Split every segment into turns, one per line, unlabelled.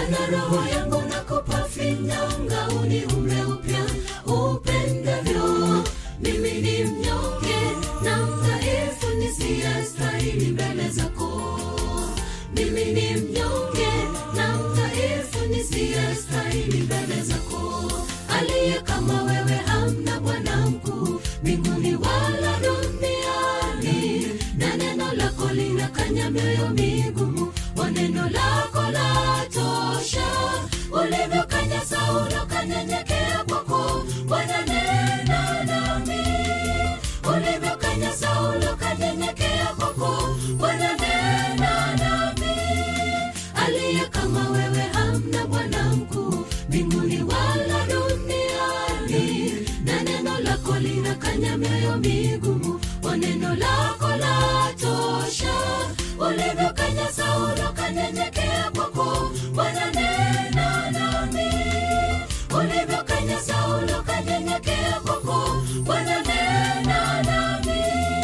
Bwana, roho yangu nakupa finyanga, uniumbe upya upendavyo. Mimi ni mnyonge na mdhaifu, nisiyestahili mbele zako. Mimi ni mnyonge na mdhaifu, nisiyestahili mbele zako. Aliye kama wewe hamna Bwana mkuu mbinguni wala duniani, na neno lako linakanya mioyo migumu, wa neno lako la tosha. Ulivyokanya Saulo kanyenyekea kwako, Bwana nena nami. Ulivyokanya Saulo kanyenyekea kwako, Bwana nena nami. Aliye kama wewe hamna Bwana mkuu mbinguni wala duniani, na neno lako linakanya mioyo migumu, wa neno lako la tosha. Ulivyokanya Saulo kanyenyekea kwako, Bwana nena nami. Ulivyokanya Saulo kanyenyekea kwako, Bwana nena nami.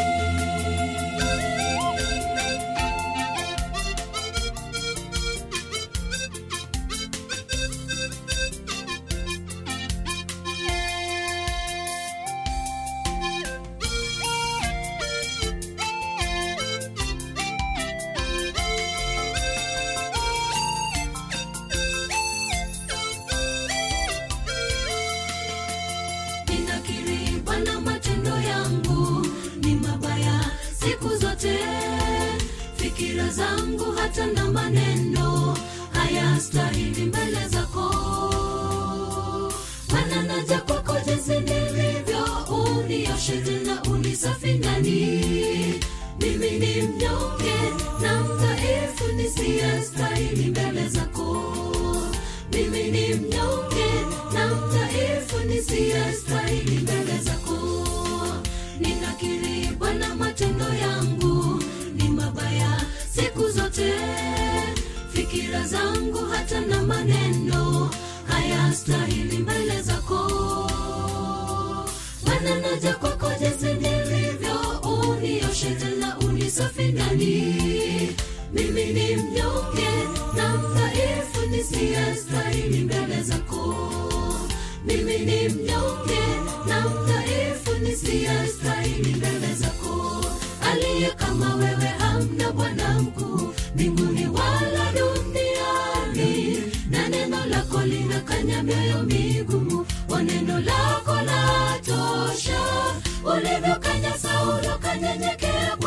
ninakiri Bwana, matendo yangu ni mabaya siku zote, fikira zangu hata na maneno hayastahili mbele zako. Bwana, naja kwako jinsi nilivyo, unioshe tena unisafi ndani. Mimi ni mnyonge na mdhaifu, nisiyestahili mbele zako mimi ni mnyonge na mdhaifu nisiyestahili mbele zako. Ninakiri Bwana, matendo yangu ni mabaya siku zote, fikira zangu hata na maneno hayastahili mbele zako. Bwana, naja kwako jinsi nilivyo, unioshe tena unisafi ndani. Mimi ni mnyonge na mdhaifu, nisiyestahili mbele zako. Mimi ni mnyonge na mdhaifu, nisiyestahili mbele zako. Aliye kama wewe hamna Bwana mkuu mbinguni wala duniani, na neno lako linakanya mioyo migumu, wa neno lako la tosha. Ulivyokanya Saulo kanyenyekea